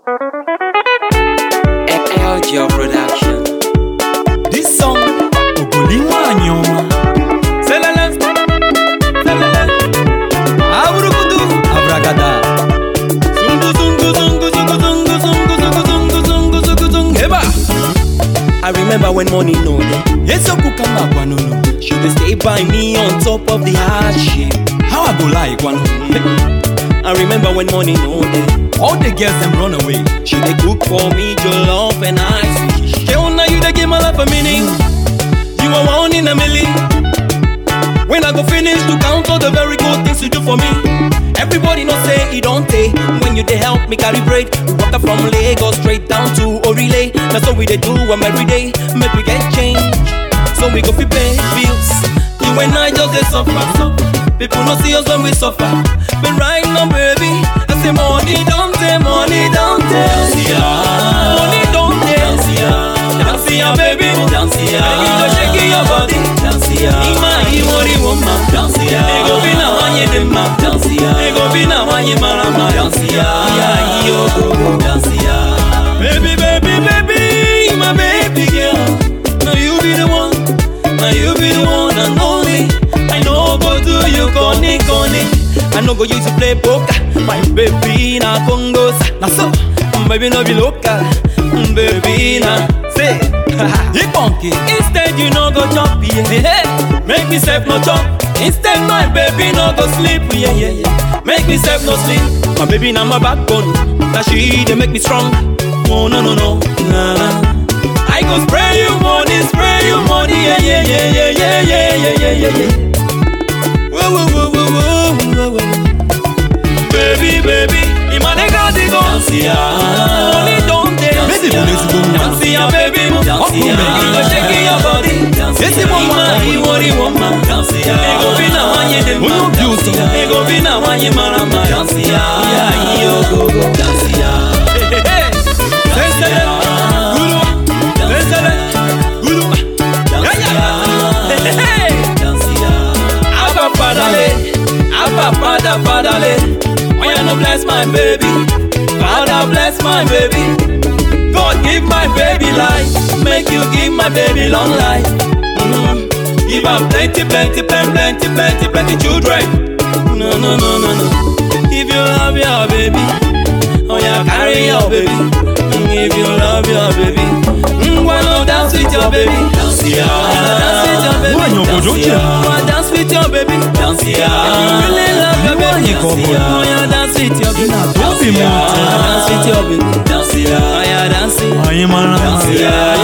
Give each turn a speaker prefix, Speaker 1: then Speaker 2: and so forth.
Speaker 1: LG Production.
Speaker 2: This song, Ogoli nwanyị ọma. Selele, selele, awurukudu, abragada. Zungu, zungu, zungu, zungu, zungu, zungu, zungu, zungu, zungu, zungu, zungu. Eba!
Speaker 1: I remember when money no dey.
Speaker 2: Eziokwu ka m na-agwa n'unu.
Speaker 1: She dey stay by me on top of the hardship.
Speaker 2: How I go lie gwanu?
Speaker 1: I remember when money no dey.
Speaker 2: All the girls them run away.
Speaker 1: She dey cook for me jollof and ice.
Speaker 2: Girl, now you dey give my life a meaning.
Speaker 1: You are one in a million.
Speaker 2: When I go finish to count all the very good things you do for me.
Speaker 1: Everybody know say it don't take when you dey help me calibrate. We waka from Lagos straight down to Orile. That's what we dey do am every day. Make we get change, so we go fi pay bills. You and I just dey suffer. People no see us when we suffer. But right now, baby, I say money don't take, money don't take. Money don't take. Dance ya, baby. Dance ya. Baby, just shake your body. Dance ya. Ima iwori woman. Dance ya. Ego bina wanye dema. Dance ya. Ego bina wanye marama. Dance ya. Ya iyo go. Dance ya. Baby, baby, baby, my baby girl. Now you be the one. Now you be the one and only. I know go do you goni goni. I know go use to play poker. My baby na Congo.
Speaker 2: Na so,
Speaker 1: Baby no be local. Baby na say.
Speaker 2: you funky.
Speaker 1: Instead you no go chop yeah. Hey, make me self no chop. Instead my baby no go sleep yeah yeah yeah. Make me self no sleep. My baby na my backbone. Now she dey make me strong. Oh no no no. Nah, nah. I go spray you money, spray you money yeah yeah yeah yeah yeah yeah yeah yeah yeah yeah. Whoa whoa whoa whoa whoa whoa whoa. Baby baby, imanega digo. Dance ya. Money don't dance
Speaker 2: Baby, bụ n'ezigbo nwa.
Speaker 1: Dance ya baby.
Speaker 2: Ọ
Speaker 1: Dance
Speaker 2: bụ
Speaker 1: ya.
Speaker 2: mgbe
Speaker 1: You go shake your body.
Speaker 2: Ezigbo nwa.
Speaker 1: Ima iwori woma. Ego bi na nwanyị dị mma.
Speaker 2: Onye obi ụtọ.
Speaker 1: Ego bi na nwanyị mara mma. Ya ihe ogogo.
Speaker 2: Sensele, guru, sensele, guru. Ya ya.
Speaker 1: Abba padale, Abba pada padale. Oya no bless my baby, Father bless my baby. God give my baby life, make you give my baby long life. Mhm. Give am plenty, plenty, plenty, plenty, plenty, plenty children. No, no, no, no, no. If you love your baby, oh yeah, carry your baby. Mm, If you love your baby, mm, why not dance with your baby? Dance ya, dance with your baby.
Speaker 2: Nwaanyị obodo
Speaker 1: Dance
Speaker 2: ochie.
Speaker 1: ya. Come on, dance with your baby. Dance ya. If you really love your baby,
Speaker 2: Nwaanyị ka ọ
Speaker 1: dance
Speaker 2: bụ?
Speaker 1: ya. Oh yeah, dance with your baby.
Speaker 2: na-atụ obi m
Speaker 1: Dance ya.
Speaker 2: ụtọ.
Speaker 1: Dance with your baby. Dance ya. Oh yeah, dance.
Speaker 2: Anyị mara
Speaker 1: Dance
Speaker 2: mma.
Speaker 1: ya.